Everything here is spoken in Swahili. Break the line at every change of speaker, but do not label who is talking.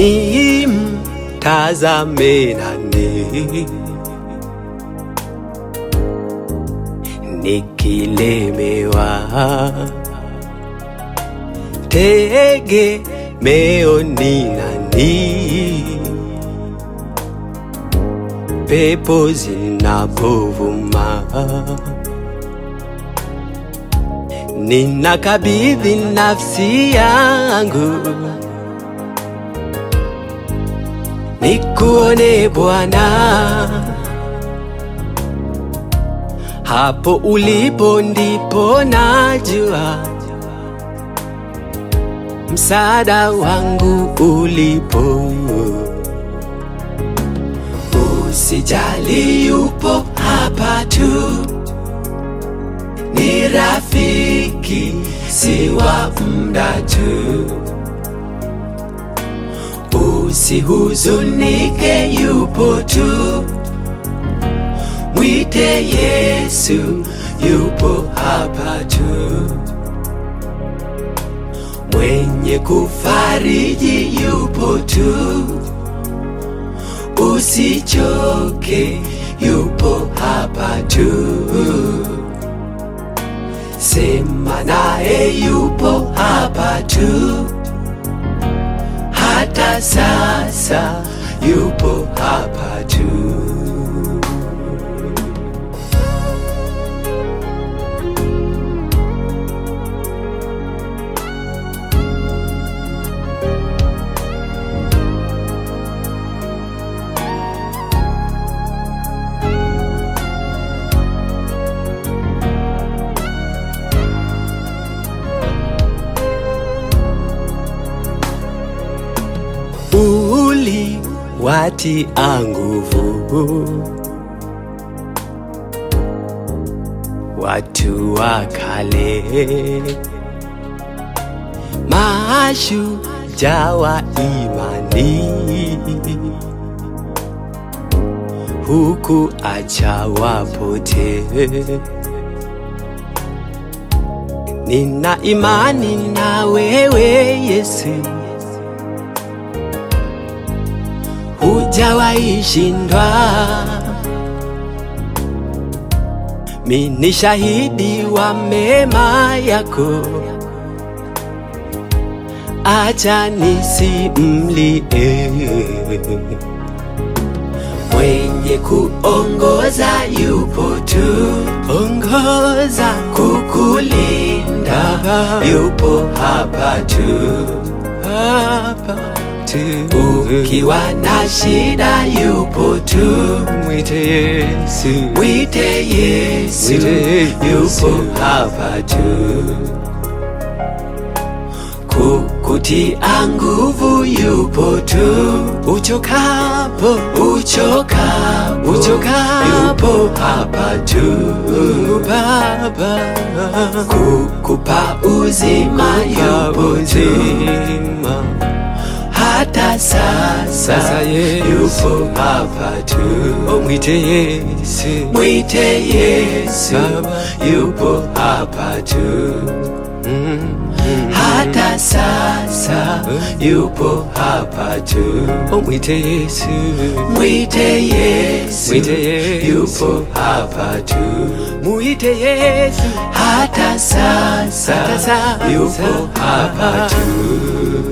ni mtazame nani? Nikilemewa tegemeo ni nani? Pepo zinapovuma ninakabidhi nafsi yangu nikuone Bwana, hapo ulipo ndipo najua msaada wangu ulipo. Usijali, yupo hapa tu, ni rafiki, si wa muda tu. Usihuzunike, yupo tu, mwite Yesu, yupo hapa tu, mwenye kufariji yupo tu, usichoke, yupo hapa tu, sema naye, yupo hapa tu hata sasa yupo hapa tu. Uli watia nguvu watu wa kale, mashujaa wa imani, huku acha wapotee. Nina imani na wewe Yesu, hujawahi shindwa. Mi ni shahidi wa mema yako, acha nisimlie. Mwenye kuongoza yupo tu, ongoza kukulinda, yupo hapa tu, hapa tu. Ukiwa na shida yupo tu, mwite Yesu, mwite Yesu, yupo hapa tu kukutia nguvu yupo tu, uchokapo uchokapo uchokapo yupo hapa tu, Baba kukupa uzima yupo tu, hata sasa yupo hapa tu, mwite Yesu, mwite Yesu, yupo hapa tu hata sasa yupo hapa tu. Oh, mwite Yesu, mwite Yesu, mwite Yesu, yupo hapa tu. Mwite Yesu, hata sasa, hata sasa yupo hapa tu.